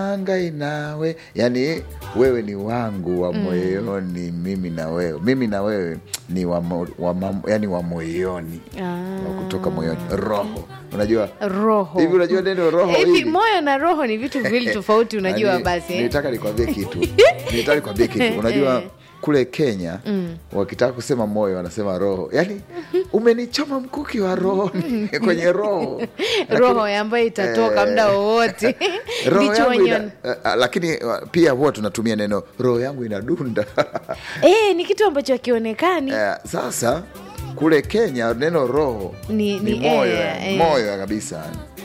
ngai nawe yani wewe ni wangu wa moyoni mimi na wewe mimi na wewe ni wa, mo, wa, mam- yani wa moyoni Ah. wa kutoka moyoni roho unajua roho hivi unajua neno roho hivi hili? moyo na roho ni vitu viwili tofauti unajua Yaani, basi eh? nilitaka nikwambie kitu nilitaka nikwambie kitu unajua kule kenya wakitaka kusema moyo wanasema roho yaani umenichoma mkuki wa roho kwenye roho roho ambayo itatoka muda wowote roho ndicho yangu ina, wenyewe uh, uh, lakini uh, pia huwa tunatumia neno roho yangu inadunda eh, ni kitu ambacho hakionekani Eh, sasa kule kenya neno roho Ni- ni, ni moyo eh, yani, eh. moyo kabisa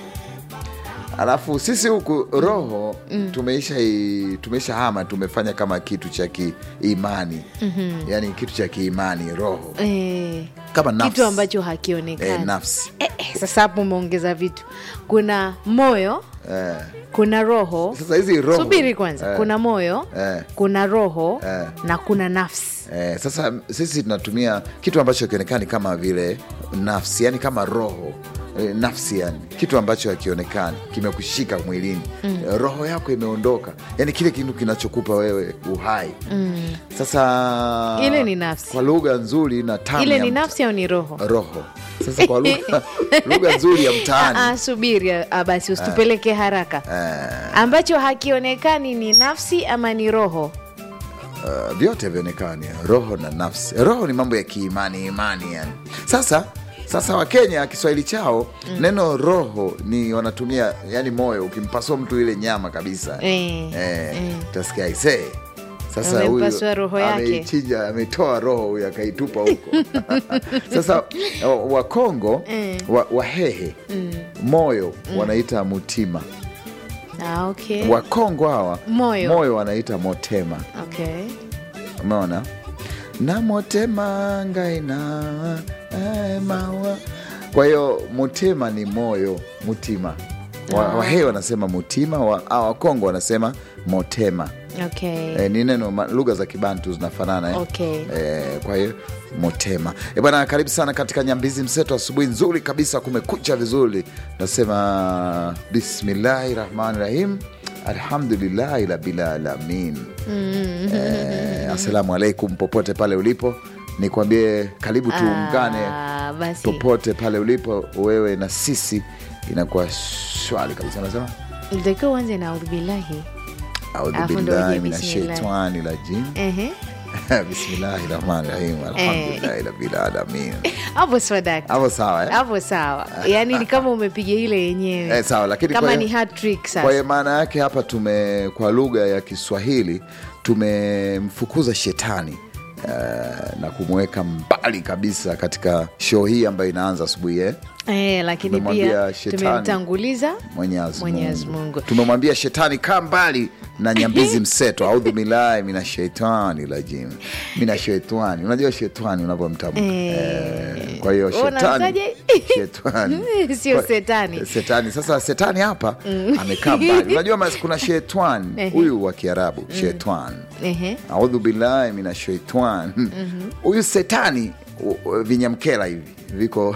alafu sisi huku roho tumeisha i- tumeisha hama tumefanya kama kitu cha kiimani mm-hmm. yani kitu cha kiimani roho eh, kama nafsi. kitu ambacho hakionekani eh, nafsi eh, eh, sasa hapo umeongeza vitu kuna moyo eh. kuna roho sasa hizi roho subiri kwanza eh, kuna moyo eh. kuna roho Eh. na kuna nafsi Eh, sasa sisi tunatumia kitu ambacho kionekani kama vile nafsi yani kama roho eh, nafsi yani kitu ambacho hakionekani kimekushika mwilini mm. roho yako imeondoka yani kile kitu kinachokupa wewe uhai mm. sasa Ile ni nafsi. kwa lugha nzuri na tamu ile ya ni mta- nafsi au ni roho roho sasa kwa lugha lugha nzuri ya mtaani Ah, subiri ah, basi usitupeleke haraka eh, ambacho hakionekani ni nafsi ama ni roho uh, vyote vionekani roho na nafsi roho ni mambo ya kiimani imani yani sasa sasa wakenya kiswahili chao mm. neno roho ni wanatumia yani moyo ukimpasua mtu ile nyama kabisa Eh, eh, eh. utasikia aisee sasa huyu Amempasua roho yake. ameichinja ametoa roho huyu akaitupa huko sasa wa- wakongo wa, wahehe moyo wanaita mutima ah, okay. wakongo hawa Moyo. moyo wanaita motema okay. umeona na motema ngaina eh, mawa kwa hiyo mutema ni moyo mutima wa, Ah. wahee wanasema mutima wa, ah, wakongo wanasema motema Okay. e, ni neno ma- lugha za kibantu zinafanana eh? Okay. e, kwa hiyo motema e, bwana karibu sana katika nyambizi mseto asubuhi nzuri kabisa kumekucha vizuri nasema bismillahi rahmani rahim alhamdulillahi rabilalamin e, assalamu alaikum popote pale ulipo nikwambie karibu tuungane Ah, basi popote pale ulipo wewe na sisi inakuwa shwari kabisa nasema ilitakiwa uanze na audhubillahi audhu Alafu ndo billahi uje min bismillah. ashaitani rajim Ehe. bismillahi rahmani rahim alhamdulillahi rabbil alamin hapo swadaka hapo sawa eh? hapo sawa yaani ni kama umepiga ile yenyewe Eh, sawa lakini kama kwa- ni hat trick kwa sasa hiyo maana yake hapa tume kwa lugha ya kiswahili tumemfukuza shetani uh, na kumweka mbali kabisa katika show hii ambayo inaanza asubuhi eh? eh, lakini Tumemwambia pia shetani. tumemtanguliza Mwenyezi Mwenyezi Mungu. Mungu. tumemwambia shetani kaa mbali na nyambizi mseto audhu billahi mina shaitani rajim mina shaitani unajua shetani unavyomtamka Eh. eh, kwa hiyo Wewe shetani unaanzaje? shetani Sio Kwa- setani. setani sasa setani hapa amekaa mbali unajua mas- kuna shetani Ehe. huyu wa kiarabu shetani Ehe. audhu billahi mina shaitani huyu setani u- u- vinyamkela hivi viko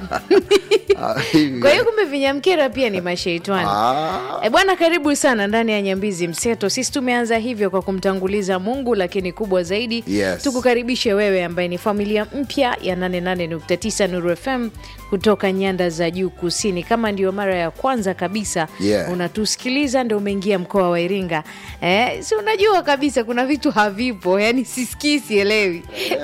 Ah, hivi. kwa hiyo kumbe vinyamkera pia ni masheitani Ah. E bwana, karibu sana ndani ya Nyambizi Mseto. Sisi tumeanza hivyo kwa kumtanguliza Mungu, lakini kubwa zaidi Yes. tukukaribishe wewe ambaye ni familia mpya ya 88.9 Nuru FM kutoka nyanda za juu kusini. Kama ndio mara ya kwanza kabisa Yeah. unatusikiliza, ndio umeingia mkoa wa Iringa, eh, si unajua kabisa kuna vitu havipo, yani sisikii, sielewi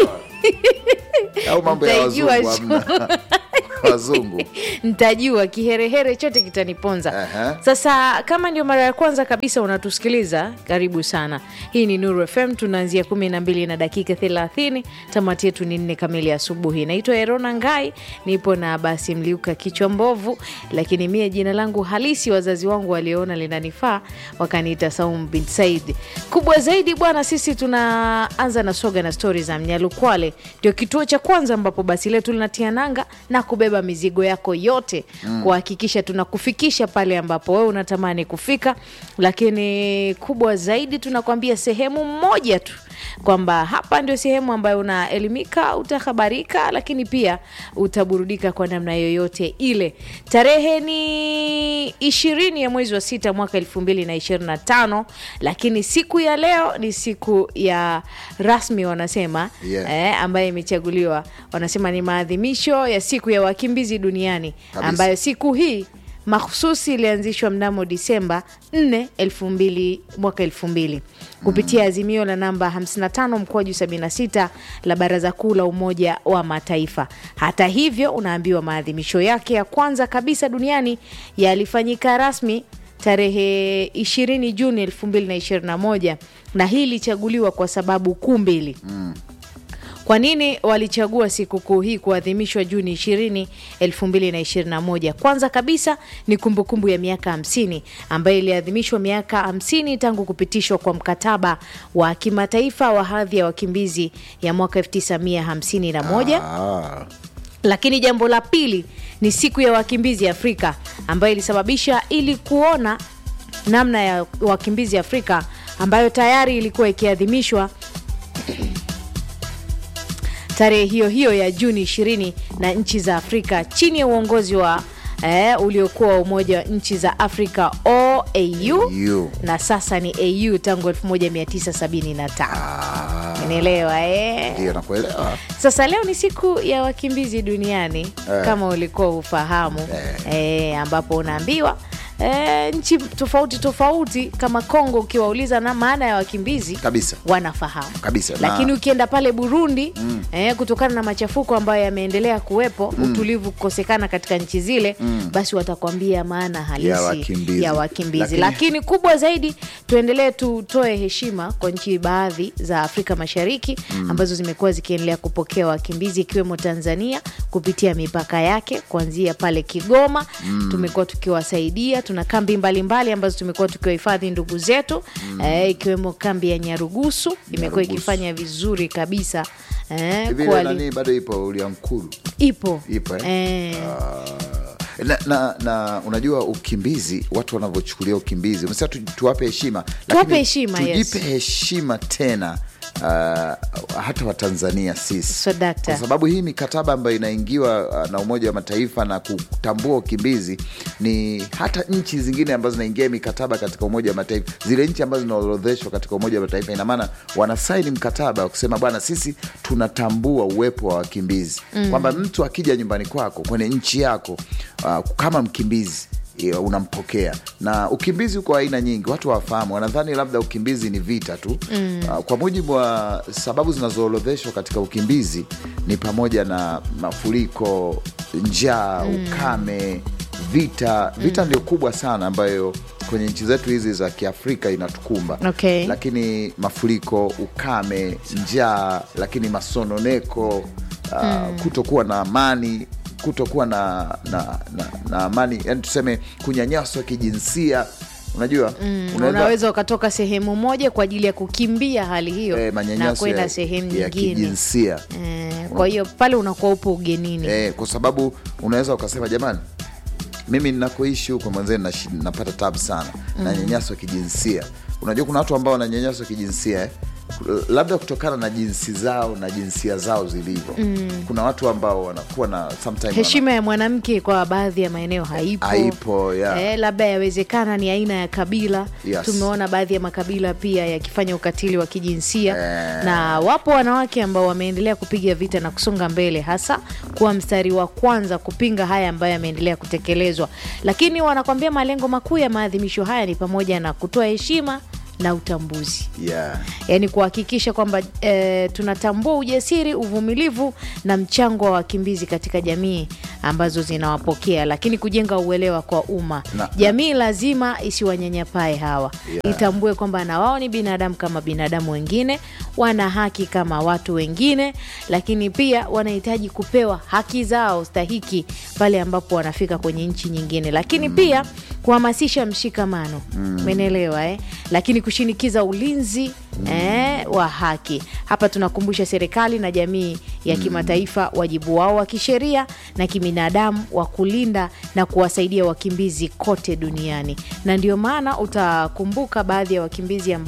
au mambo ya wazungu Mtaijua hamna wazungu ntajua kiherehere chote kitaniponza Aha. sasa kama ndio mara ya kwanza kabisa unatusikiliza karibu sana hii ni nuru fm tunaanzia kumi na mbili na dakika thelathini tamati yetu ni nne kamili asubuhi naitwa erona ngai nipo na basi mliuka kichwa mbovu lakini mie jina langu halisi wazazi wangu waliona linanifaa wakaniita saum bin said kubwa zaidi bwana sisi tunaanza na soga na stori za mnyalukwale ndio kituo cha kwanza ambapo basi letu linatia nanga na kubeba mizigo yako yote mm. kuhakikisha tunakufikisha pale ambapo wewe unatamani kufika lakini kubwa zaidi tunakwambia sehemu moja tu kwamba hapa ndio sehemu ambayo unaelimika, utahabarika, lakini pia utaburudika kwa namna yoyote ile. Tarehe ni ishirini ya mwezi wa sita mwaka elfu mbili na ishirini na tano lakini siku ya leo ni siku ya rasmi wanasema Yeah. eh, ambayo imechaguliwa wanasema ni maadhimisho ya siku ya wakimbizi duniani Kabisa. ambayo siku hii mahususi ilianzishwa mnamo Disemba 4 2000 mwaka 2000 kupitia azimio la namba 55 mkwaju 76 la Baraza Kuu la Umoja wa Mataifa. Hata hivyo, unaambiwa maadhimisho yake ya kwanza kabisa duniani yalifanyika rasmi tarehe 20 Juni 2021 na hii ilichaguliwa kwa sababu kuu mbili. Kwa nini walichagua sikukuu hii kuadhimishwa Juni 20, 2021? Kwanza kabisa ni kumbukumbu ya miaka 50 ambayo iliadhimishwa miaka 50 tangu kupitishwa kwa mkataba wa kimataifa wa hadhi ya wakimbizi ya mwaka 1951 Ah, lakini jambo la pili ni siku ya wakimbizi Afrika ambayo ilisababisha ili kuona namna ya wakimbizi Afrika ambayo tayari ilikuwa ikiadhimishwa tarehe hiyo hiyo ya Juni 20 na nchi za Afrika chini ya uongozi wa eh, uliokuwa wa Umoja wa Nchi za Afrika OAU you. na sasa ni AU tangu 1975. Ah, Unaelewa eh? ndio nakuelewa. Sasa leo ni siku ya wakimbizi duniani Eh. kama ulikuwa ufahamu eh, ambapo unaambiwa eh, nchi tofauti tofauti kama Kongo, ukiwauliza na maana ya wakimbizi Kabisa. wanafahamu Kabisa, na- lakini ukienda pale Burundi eh, kutokana na machafuko ambayo yameendelea kuwepo, utulivu kukosekana katika nchi zile, basi watakwambia maana halisi Ya wakimbizi. ya wakimbizi. Lakini- Lakini kubwa zaidi, tuendelee tutoe heshima kwa nchi baadhi za Afrika Mashariki ambazo zimekuwa zikiendelea kupokea wakimbizi ikiwemo Tanzania kupitia mipaka yake kuanzia pale Kigoma. Tumekuwa tukiwasaidia, tuna kambi mbalimbali mbali ambazo tumekuwa tukiwahifadhi ndugu zetu eh, ikiwemo kambi ya Nyarugusu imekuwa Nyarugusu. ikifanya vizuri kabisa eh, Hivi ile kuwali- nani bado ipo Uliankuru? ipo Ipo eh? eh, Ah, na, na, na unajua ukimbizi, watu wanavyochukulia ukimbizi, umesema tu, tuwape heshima, Tuwape lakini heshima, yes. tujipe heshima tena uh, hata Watanzania sisi So, dakta. kwa sababu hii mikataba ambayo inaingiwa uh, na Umoja wa Mataifa na kutambua ukimbizi ni hata nchi zingine ambazo zinaingia mikataba katika Umoja wa Mataifa, zile nchi ambazo zinaorodheshwa katika Umoja wa Mataifa, ina maana wanasaini mkataba wa kusema bwana, sisi tunatambua uwepo wa wakimbizi kwamba mtu akija nyumbani kwako kwenye nchi yako uh, kama mkimbizi eh, unampokea na ukimbizi uko aina nyingi, watu wafahamu, wanadhani labda ukimbizi ni vita tu uh, kwa mujibu wa sababu zinazoorodheshwa katika ukimbizi ni pamoja na mafuriko, njaa, ukame, vita. Vita ndio kubwa sana ambayo kwenye nchi zetu hizi za Kiafrika inatukumba Okay. lakini mafuriko, ukame, njaa, lakini masononeko uh, kutokuwa na amani kutokuwa na, na, na, na amani yani tuseme kunyanyaswa kijinsia unajua unaweza- unaweza ukatoka sehemu moja kwa ajili ya kukimbia hali hiyo eh, na manyanyaso kwenda ya, sehemu ya nyingine kijinsia eh, kwa hiyo pale unakuwa upo ugenini eh, kwa sababu unaweza ukasema jamani mimi ninakoishi huko mwenzeni nashi- napata tabu sana nanyanyaswa kijinsia unajua kuna watu ambao wananyanyaswa kijinsia eh? labda kutokana na jinsi zao na jinsia zao zilivyo kuna watu ambao wanakuwa na sometime wana- heshima ya mwanamke kwa baadhi ya maeneo haipo, Haipo, yeah. eh, labda yawezekana ni aina ya kabila Yes. tumeona baadhi ya makabila pia yakifanya ukatili wa kijinsia Eh. na wapo wanawake ambao wameendelea kupiga vita na kusonga mbele hasa kuwa mstari wa kwanza kupinga haya ambayo yameendelea kutekelezwa lakini wanakwambia malengo makuu ya maadhimisho haya ni pamoja na kutoa heshima na utambuzi yeah. yaani kuhakikisha kwamba e, tunatambua ujasiri, uvumilivu na mchango wa wakimbizi katika jamii ambazo zinawapokea, lakini kujenga uelewa kwa umma. Na- Jamii lazima isiwanyanyapae hawa, Yeah. itambue kwamba na wao ni binadamu kama binadamu wengine, wana haki kama watu wengine, lakini pia wanahitaji kupewa haki zao stahiki pale ambapo wanafika kwenye nchi nyingine, lakini pia kuhamasisha mshikamano, umeelewa eh? Lakini kushinikiza ulinzi eh, wa haki. Hapa tunakumbusha serikali na jamii ya kimataifa wajibu wao wa kisheria na kibinadamu wa kulinda na kuwasaidia wakimbizi kote duniani, na ndio maana utakumbuka baadhi ya wakimbizi ambao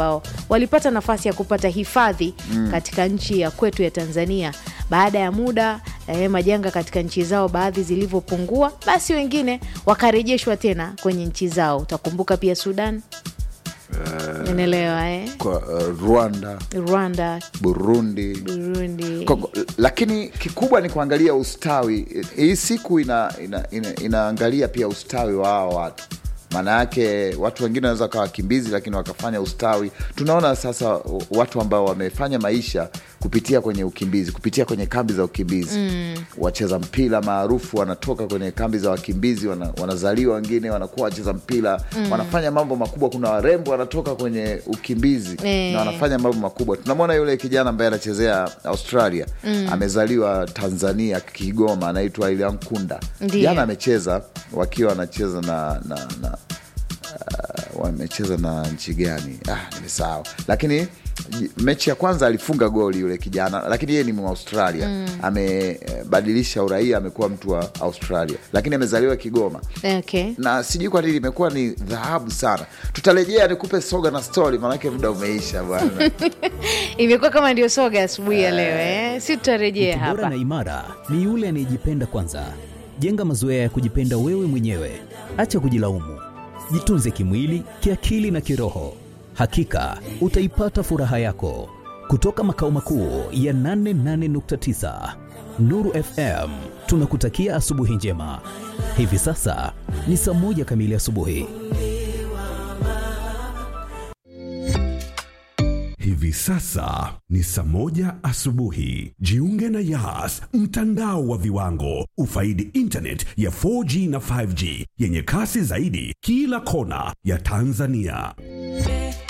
walipata nafasi ya kupata hifadhi katika nchi ya kwetu ya Tanzania baada ya muda eh, majanga katika nchi zao baadhi zilivyopungua, basi wengine wakarejeshwa tena kwenye nchi zao. Utakumbuka pia Sudan, unaelewa eh? kwa uh, Rwanda, Rwanda, Burundi Burundi. Koko, lakini kikubwa ni kuangalia ustawi. Hii siku ina, ina, ina, inaangalia pia ustawi wa hawa watu. Maana yake watu wengine wanaweza wakawa wakimbizi, lakini wakafanya ustawi. Tunaona sasa watu ambao wamefanya maisha kupitia kwenye ukimbizi, kupitia kwenye kambi za ukimbizi mm. Wacheza mpira maarufu wanatoka kwenye kambi za wakimbizi, wana, wanazaliwa wengine wanakuwa wacheza mpira mm. Wanafanya mambo makubwa. Kuna warembo wanatoka kwenye ukimbizi Eh. na wanafanya mambo makubwa. Tunamwona yule kijana ambaye anachezea Australia amezaliwa Tanzania, Kigoma, anaitwa Ilian Kunda. Ndiyo. Jana amecheza wakiwa wanacheza na, na, na uh, wamecheza na nchi gani? Ah, nimesahau, lakini j- mechi ya kwanza alifunga goli yule kijana, lakini yeye ni Mwaustralia amebadilisha uraia, amekuwa mtu wa Australia, lakini amezaliwa Kigoma Okay. na sijui kwa nini imekuwa ni dhahabu sana. Tutarejea nikupe soga na stori, maanake muda umeisha bwana. Imekuwa kama ndio soga asubuhi ya leo eh? Si tutarejea Mtu bora hapa. na imara ni yule anayejipenda kwanza. Jenga mazoea ya kujipenda wewe mwenyewe, acha kujilaumu. Jitunze kimwili, kiakili na kiroho. Hakika utaipata furaha yako. Kutoka makao makuu ya 88.9 Nuru FM, tunakutakia asubuhi njema. Hivi sasa ni saa moja kamili asubuhi. Hivi sasa ni saa moja asubuhi. Jiunge na Yas, mtandao wa viwango. Ufaidi internet ya 4G na 5G yenye kasi zaidi kila kona ya Tanzania.